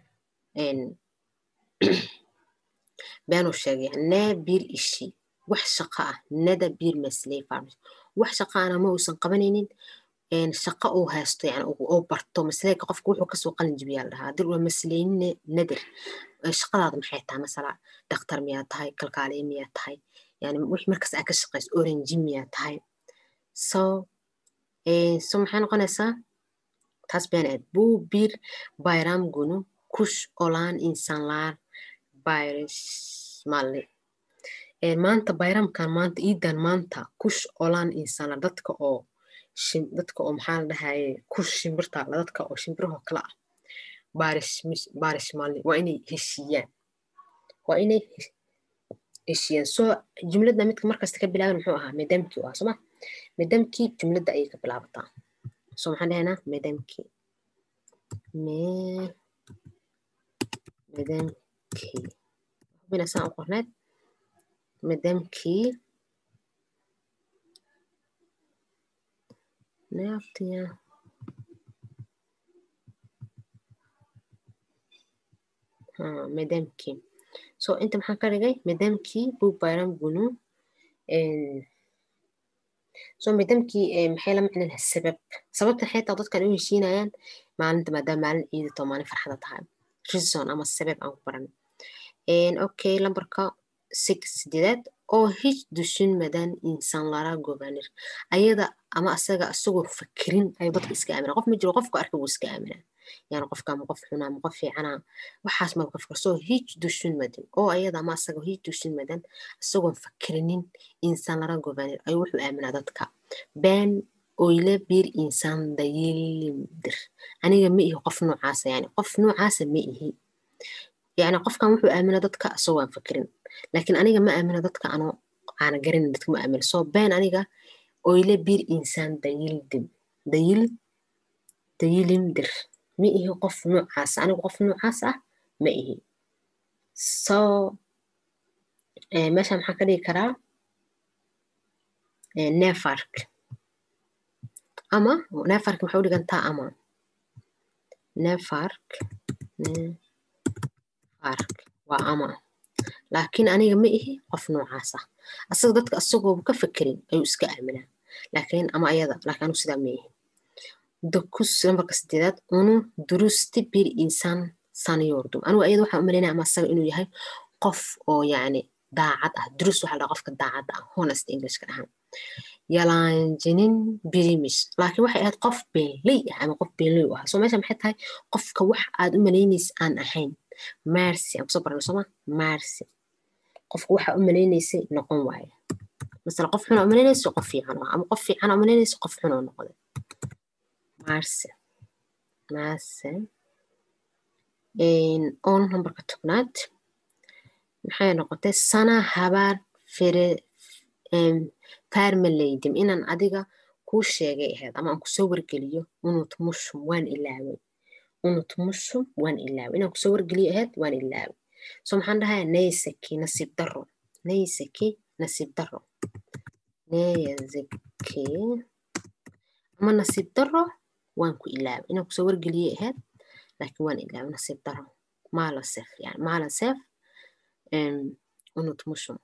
beenuu sheegaya nee bir ishi wax shaqa ah neda bir masley farmers wax shaqa ana ma uusan qabanaynin shaqo uu haysto yani oo barto masleega qofka wuxuu kasoo qalin jibiyaa la dhahaa haddii waa masleyne nadir shaqadaada maxay tahay masala dhakhtar miyaa tahay kalkaaliye miyaa tahay yani wixii markaas aa ka shaqayso orange miyaa tahay so so maxay noqonaysaa taas been aad bu bir bayram gunu kush olan insanlar bayrish mali maanta bayramkan maanta iidan maanta kush olan insanlar dadka oo dadka oo maxaa la dhahaye ku shimbirtaala dadka oo shimbirahoo kale ah baarish maalin waa inay heshiiyaan waa inay heshiiyaan soo jumladda midka markasta ka bilaaban muxuu ahaa medamkii u ahaa sooma medamkii jumladda ayay ka bilaabataa so maxaan dhahaynaa medamkii medamkii hubina saan u qorneed medamkii Ne yaptın ya? Ha, medemki. So inta maxaan ka dhigay medemkii buu bayram gunu so medemkii maxay la macnaha sabab sababta maxay tahay dadkan u heshiinayaan maalinta maadaama maalin ciidato maalin farxada tahay reason ama sabab aan ku baran okay lambarka six sideedaad oo hiç düşünmeden insanlara güvenir ayada ama asaga asagoo fakirin ayuu dadka iska aamina qof ma jiro qofku arka wuu iska aamina yani qofka ma qof xuna ma qof fiicana waxaas ma qofka soo hiç düşünmeden oo ayada ama asaga hiç düşünmeden asagoon fakirinin insanlara güvenir ayuu wuxuu aaminaa dadka ben öyle bir insan değilimdir aniga ma ihi qof noocaasa yani qof noocaasa ma ihi yani qofkan wuxuu aamina dadka asagoo aan fakirin laakiin aniga ma aamina dadka anoo aana garanin dadka ma aamina soo been aniga öyle bir insan değildim değil değilimdir ma ihi qof noocaas aniga qof noocaas ah ma ihi so meesha maxaa ka dhigi karaa nefark ama nefark maxay u dhigantaa ama nefark nefark waa ama laakiin aniga ma ihi qof noocaas ah asaga dadka asagooba ka fekerin ayuu iska aaminaa laakiin ama ayada laakiin anigu sidaa ma ihi dokus nambarka sideedaad unu durusti bir insan saniyordum anigu ayada waxaan u malaynaya ama asaga inuu yahay qof oo yacni daacad ah durus waxaa la qofka daacadda ah honest englishka dhahan yalaanjinin birimis laakiin waxay ahayd qof beenley ah ama qof beenley u ahaa soo meesha maxay tahay qofka wax aad u malaynaysa aan ahayn marsi aan kusoo barnay sooma marsi qofka waxa u malaynaysay noqon waaye masala qof xuna u malaynaysa qof fiican oo ama qof fiican u malaynaysa qof xun oo noqday marse marse on numberka tobnaad maxay noqotay sana habaar fere farmaleydim inaan adiga kuu sheegay ahayd ama aan kusoo wargeliyo unut mushum waan ilaaway unut mushum waan ilaaway inaan kusoo wargeliyo ahayd waan ilaaway so maxaan dhahayaa naysaki nasiib daro naysaki nasiib daro nayazaki ama nasiib daro waan ku ilaaway inaan kusoo wargeliyo ahayd laakiin waan ilaaway nasiib daro maalasef yani maalasef unut mushum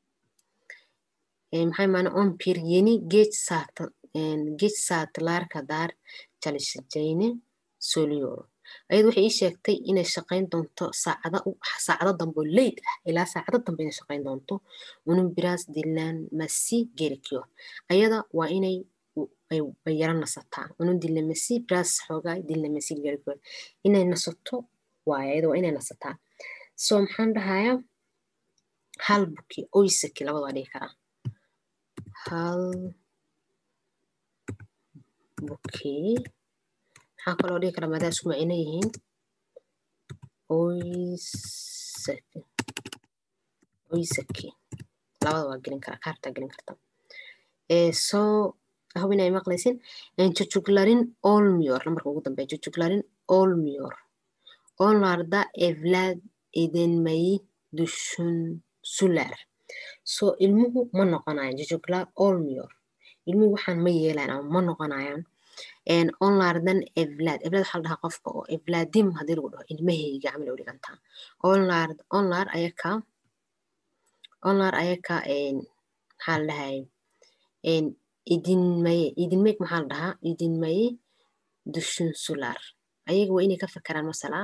maxay maana ompir yeni geç saat geç saatler kadar çalışacağını söylüyorum ayad waxay ii sheegtay inay shaqayn doonto saacada saacado dambe leyd ah ilaa saacado dambe inay shaqayn doonto unun biraz dinlenmesi gerekiyor ayada waa inay ay yara nasataa unun dinlemesi biraz xoogaa dinlemesi gerekiyor inay nasato waay ayada waa inay nasataa so maxaan dhahayaa hal buki oysaki labada waa dhigi karaa hal buki maxaa kaloo dhigi karaa maadaa isku macino yihiin oysaki oysaki labada waa gelin karaa kaartaa gelin karta so hob inay maqlaysin jujuglarin olmiyor nambarka ugu dambeya jujuglarin olmiyor onlarda evlaad edinmayi düşünsular so ilmuhu ma noqonayan jujuglar olmiyor ilmuhu waxaan ma yeelayan ama ma noqonayaan onlardan evlaad evlaad waxaa la dhahaa qofka oo evlaadim haddii lagu dhaho ilmahayga camal u dhigantaa onlar onlar ayaka onlar ayaka maxaa la dhahay idinmaye idinmayg maxaa la dhahaa idinmaye dushunsular ayaga waa inay ka fakaraan masalaa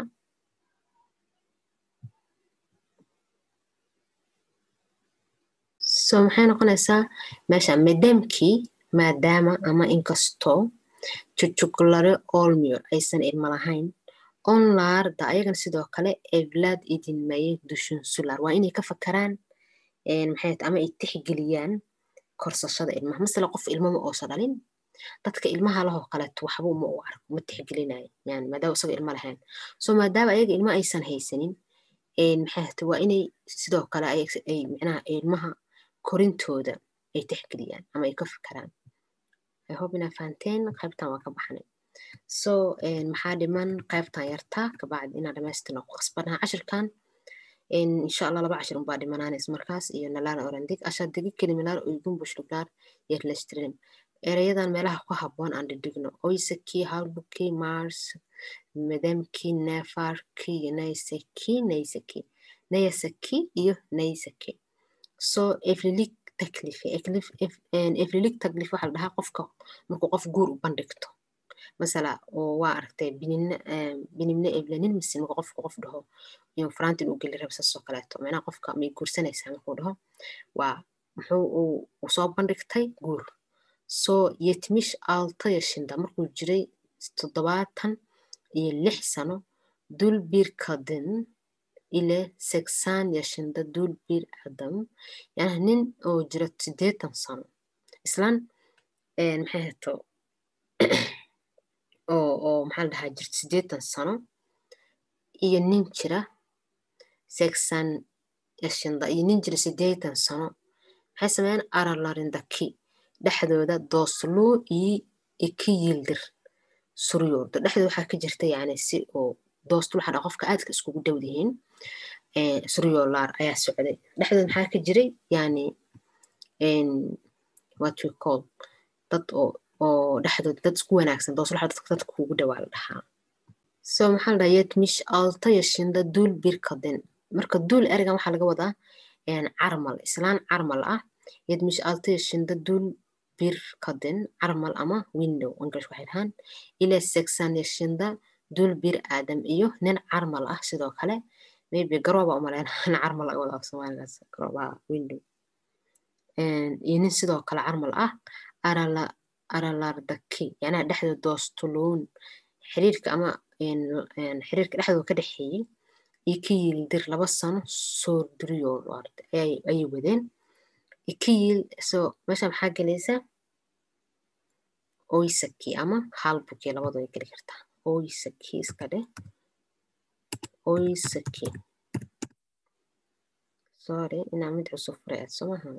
so maxay noqonaysaa meesha maadaamkii maadaama ama inkastoo jujuglare olmior aysan ilmo lahayn onlarda ayagana sidoo kale evlaad idinmaye dushunsular waa inay ka fakaraan maxay ama ay tixgeliyaan korsashada ilmaha masala qof ilmama oosa dhalin dadka ilmaha lahoo kaleeto waxba uma u arko ma tixgelinayo yani maadaama isaga ilmo lahayn so maadaama ayaga ilmo aysan haysanin maxay waa inay sidoo kale ay micnaha ilmaha korintooda ay tixgeliyaan ama ay ka fakaraan i hope inaa fahanteen qaybtan waa ka baxnay so maxaa dhiman qaybtan yartaa kabacdi inaa dhamaystirna ku qasbanaha cashirkan insha allah laba cashir unbaa dhimanaanays markaas iyo nalaana orandig ashadigi kelimalar uygun bushluglar yerlestrin erayadan meelaha ku habboon aan dhidhigno oysaki halbuki mars madamki nefarki iyo naysaki naysaki nayasaki iyo naysaki so eflilig taklife eflilig taklif waxaa la dhahaa qofka markuu qof guur u bandhigto masala oo waa aragtay binimne evlanin mise marka qofka qof dhaho iyo faraanta inuu geli rabo saasoo kaleeto macnaha qofka may guursanaysaa markuu dhaho waa muxuu uu soo bandhigtay guur soo yetmish alta yashinda markuu jiray toddobaatan iyo lix sano dul bir kadin ile seksan yashinda dul bir adam yani nin oo jira sideetan sano islaan maxay hato oo oo maxaa la dhahaa jirta sideetan sano iyo nin jira seksan yashinda iyo nin jira sideetan sano maxay sameeyeen aralarindaki dhexdooda doosluu iyo iki yildir suryoordo dhexdooda waxaa ka jirta yani si oo doostul waxaa dhaa qofka aadka iskugu dhow yihiin suryoolaar ayaa socday dhexdooda maxaa ka jiray yani what we call dad oo oo dhexdooda dad isku wanaagsan doostul waxaa dadka dadka kugu dhowaa la dhahaa so maxaa la dhahaa yetmish alta yashinda duul birkaden marka duul ergan waxaa laga wadaa carmal islaan carmal ah yetmish alta yashinda duul birkaden carmal ama window english waxay dhahaan ilaa seksan yashinda duul bir aadam iyo nin carmal ah sidoo kale maybe garooba umaleyna nin carmal laga wadaa soomaaligaas garoobaha window iyo nin sidoo kale carmal ah arala aralardaki yacnaha dhexdooda doostuluun xiriirka ama xiriirka dhexdooda ka dhexeeyey iyo ka yiildir laba sano soo duriyool ayay wadeen ka yiil so meesha maxaa gelaysa oysaki ama halbuki labadu way geli kartaa oysaki iska dheh oysaki sorry inaa mid cusub furay aad soo maha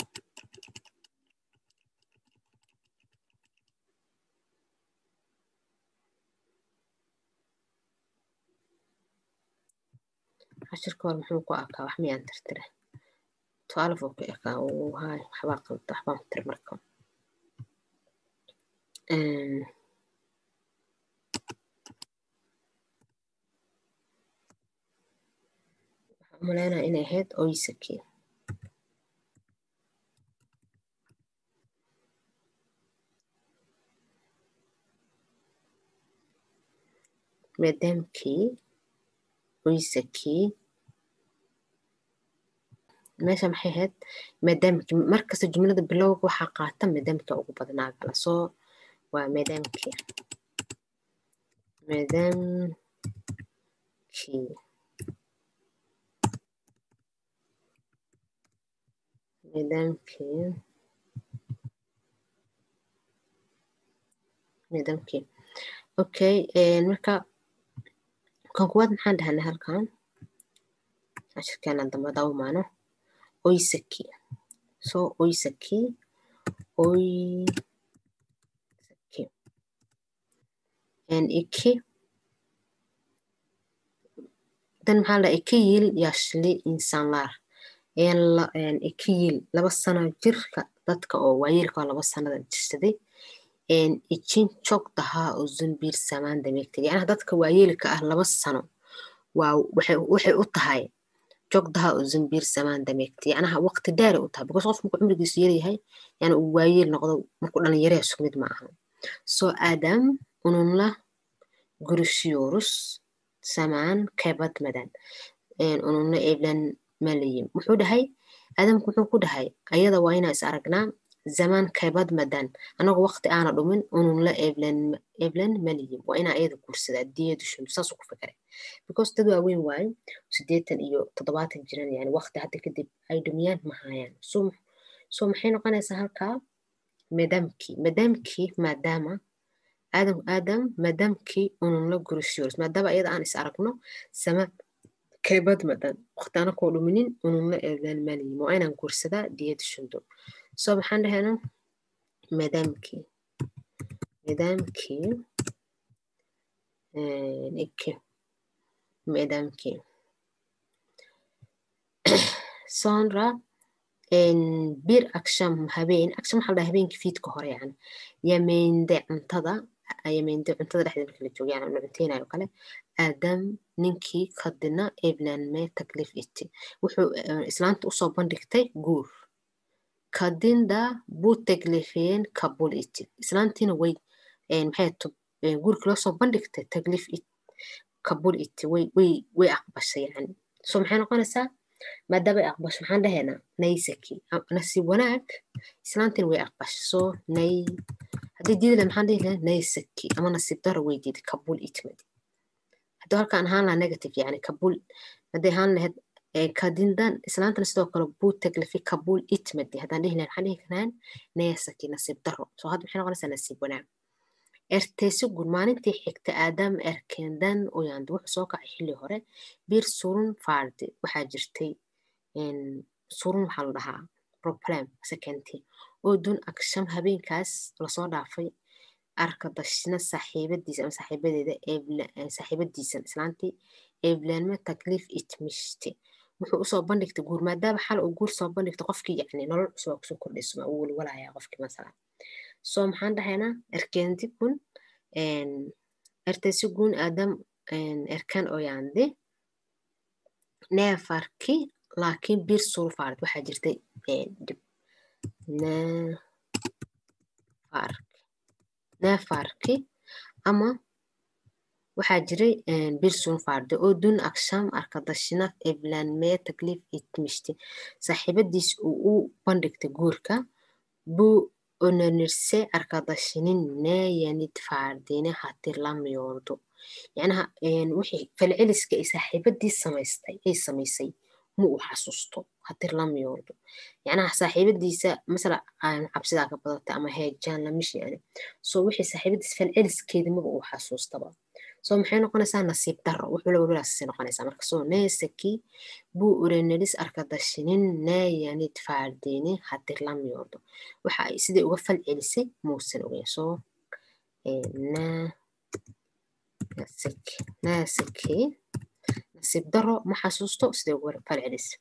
cashirka hore muxuu ku arkaa wax miyaan tirtire twelve oo ku ekaa hay waxbaa qalda waxbaan tir marka waxaan umaleynaya inay ahayd oysaki maadaamkii oysakii meesha maxay ahayd maadaamkii markasta jumlada bilowga waxaa qaata maadaamka ugu badnaa gala soo waa maadaamkii maadaamkii maadaamkii maadaamkii okay marka kan kuwaad maxaan dhahanay halkan cashirkeenan dambe hadaa umaano oysaki so oysaki oysaki iki dan maxaa la iki yil yashli insanlar iki yil laba sano jirka dadka oo waayeelka oo laba sanada jirsaday icin chok dahaa oo zunbiir samaan dameegtay yacnaha dadka waayeelka ah laba sano waa waxay u tahay jogdaha oo zambiir samaan dameegtay yacnaha waqti dheeray u tahay because qof markuu cumrigiisu yaryahay yani uu waayeel noqdo markuu dhalinyaraya isku mid ma aha soo aadam ununla gurishiyorus samaan keebad madan ununla eblan malayim muxuu dhahay aadamku muxuu ku dhahay ayada waa inaa is aragnaa zamaan keebad madan anagoo waqti aana dhumin ununla eblan malayim waa inaa ayada guursadaa diyadu shundu saasuu ku fikiray because dad waaweyn waaye sideetan iyo toddobaatan jiran yani waqti hadda kadib ay dhumiyaan ma hayaan so so maxay noqonaysaa halkaa maadaamkii maadaamkii maadaama aadam aadam maadaamkii ununla gurishiyoris maadaama iyada aan is aragno sama keebad madan waqti anakoo dhuminin ununla eblan malayim waa inaan guursadaa diyadu shundu so maxaan dhahayna maadaamkii maadaamkii ikke maadaamkii sonra bir aksham habeen aksham waxaa la dhaha habeenkii fiidka hore yani yameynde cuntada yameynde cuntada dhexdeeda markii la joogo yani la cunteynayo kale aadam ninkii kadina eblanme taklif iti wuxuu islaanta usoo bandhigtay guur kadinda bu taglifeen kabul iti islaantiina way maxay guurkii loosoo bandhigtay taglif it kabul iti way way way aqbashay yani so maxay noqonaysaa maadaama ay aqbasho maxaan dhahaynaa naysaki nasiib wanaag islaantiina way aqbashay so nay haddii diidi lahay maxaan dhihi lahay naysaki ama nasiib daro way diiday kabul itmadi haddii halkaan ahaan lahaa negative yani kabul hadday ahaan lahayd kadindan islaantana sidoo kale buu taglafi kabul itmadi haddaan dhihi lahay maxaan dhihi karnaan naysaki nasiib daro so hadda maxay noqonaysaa nasiib wanaag erteysi gun maalintii xigta aadam erkendan oyand wuxuu soo kacay xilli hore bir surun fardi waxaa jirtay surun waxaa la dhahaa problem sekentii oo dun aksham habeenkaas lasoo dhaafay arkadashina saaxiibadiisa ama saaxiibadeeda saaxiibadiisan islaantii eblanma taklif itmishti wuxuu usoo bandhigtay guur maadaama xal uu guur soo bandhigtay qofkii yani nolol cusub aa kusoo kordhaysuma uu walwalayaa qofkii masalan so maxaan dhahaynaa erkeenti kun ertesi gun adam erkan oyandi neefarki laakiin bir sulfard waxaa jirtay dib neefarki neefarki ama waxaa jiray bir sulfardi oo dun aksham arkadashina evlanmee taklif itmishti saaxiibadiis uu u bandhigtay guurka buu onanirse arkadashinin neeyanid faardine hatirlamyoordo yacnaha wixii falceliska ay saaxiibadii samaystay ay samaysay ma uu xasuusto hatirlamyoordo yacnaha saaxiibadiisa masala cabsidaa ka badatay ama heejaan lamish yani so wixii saaxiibadiis falceliskeeda maba uu xasuustaba soo maxay noqonaysaa nasiib daro wuxuu la walwalaasay noqonaysaa marka soo neesaki buu urenelis arkadashinin naayanid faardeyni haddii lam yoordo waxa ay sidai uga fal celisay muusan ogeyn soo naasaki nasiib daro ma xasuusto siday uga fal celisay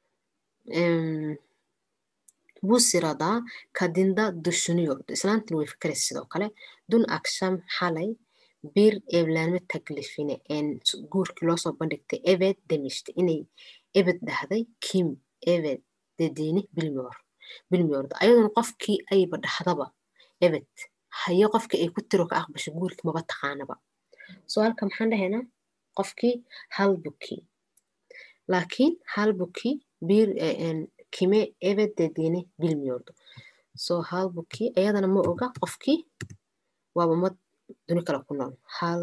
buu siradaa kadinda dushuniyordo islaantin way fikraysa sidoo kale dun aksham xalay bir eeblaanmo taglifine een guurkii loosoo bandhigtay ebed demishta inay ebed dhahday kim ebed dediini bilmior bilmiorda ayaduna qofkii ayba dhahdaba ebed hayo qofkii ay ku tiro ka aqbasho guurkii maba taqaanaba soo halka maxaan dhahaynaa qofkii halbukii laakiin halbukii bir kime ebed dediini bilmiordo soo halbukii ayadana ma oga qofkii waaba mad duni kale ku nool hal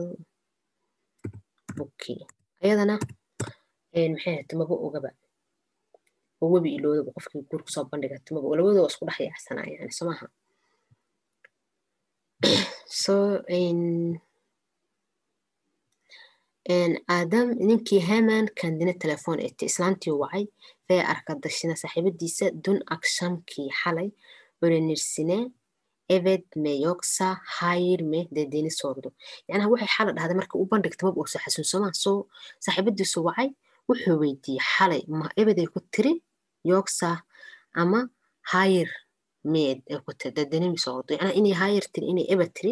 buki ayadana maxay ahayta maba ogaba oo webi iloodaba qofkii guur kusoo bandhigata maba labadooda isku dhex yaacsanaa yani soo maaha so aadam ninkii heman kandina telefoon ete islaantii wacay fee arkadashina saaxiibadiisa dun akshamkii xalay orenirsine ebed me yogsa hayir me dedeni sordo yacnaha waxay xala dhahday marka u bandhigta maba uusa xasuunsama soo saaxiibadiisu wacay wuxuu weydiiyey xalay ma ebeday ku tiri yogsa ama hayir meed ay ku tiri dedenimi sordo yacnaha inay hayir tiri inay ebed tiri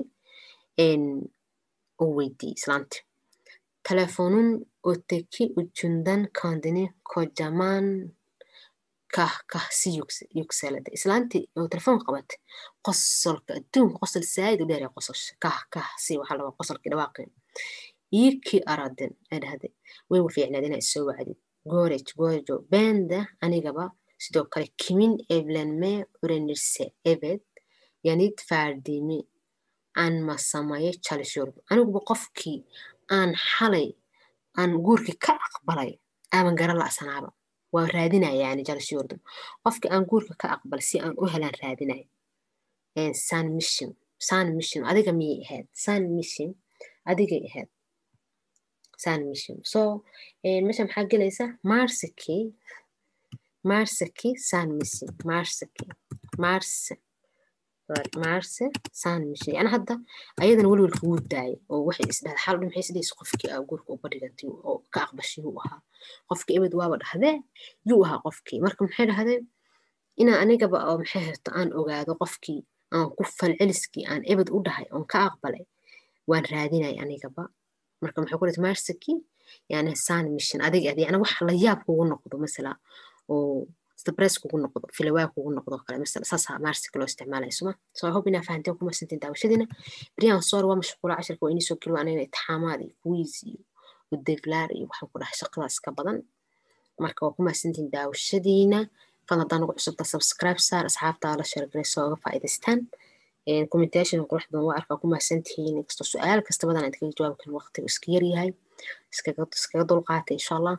uu weydiiyey islaanti telefonun oteki ujundan kandini kojaman kah kah si yugsalada islaantii oo telefoon qabatay qosolka adduunka qosol saayid u dheer qososha kah kah si waxaa laba qosolkii dhawaaqeen iikii aradin ay dhahday way wafiicnaad inaa isoo wacdid gorej gorejo benda anigaba sidoo kale kimin eblenme urenirse ebed yanid faardimi aan masamaye chalishorb aniguba qofkii aan xalay aan guurkii ka aqbalay aaban garan la'sanaaba waa raadinaya yani jalshiyordum qofkii aan guurka ka aqbal si aan u helaan raadinaya san mission san mission adiga miyay ahayd san mission adigay ahayd san mission so meesha maxaa gelaysa marsaki marsaki san mission marsaki marse marse san mission yani hadda ayadana welwelka wuu daayay oo waxay isdhahda xal dhin maxay isdhahaysa qofkii aa guurka u badhigantay oo ka aqbashay yuu ahaa qofkii ebed waaba dhahdee yuu ahaa qofkii marka maxay dhahdee inaa anigaba oo maxay hayto aan ogaado qofkii aan ku falceliskii aan ebed u dhahay oon ka aqbalay waan raadinay anigaba marka maxay ku dhahday marsaki yani san mission adiga adi yani wax la yaab kugu noqdo masala oo stress kugu noqdo filawaa kugu noqdo kale masala saasa marsika loo isticmaalaya suma so i hope inaa fahanteen kuma santiin daawashadiina beriyahan soor waa mashquula cashirka waa inii soo geli waa anigana itixaamaad iyo kuwiis iyo udeglaar iyo waxaan ku dhahay shaqadaas ka badan marka waa kuma santiin daawashadiina fadlan hadaa nagu cusubta subscribe saar asxaabtaa la sheergaray soo uga faa'iidaystaan commentation qurux badan waa arkaa ku mahadsantihiin inkastoo su-aal kasta badan aad kaga jawaabi karin waqtigu iska yaryahay iskaga dulqaata insha allah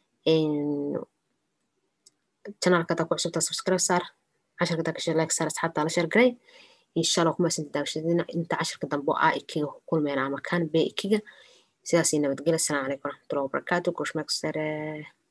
janaalka hadaa ku cusubtaa subscribe saar cashirka hadaa kashe like saar asxaabtaa la sheergaray insha allah ku mahadsantiin daawashadiina inta cashirka dambe oo ah ikiga kulmeyna ama kan be ikiga sidaasii nabadgelya asalaamu calaykum waraxmatullahi wabarakaatu kushmeeksare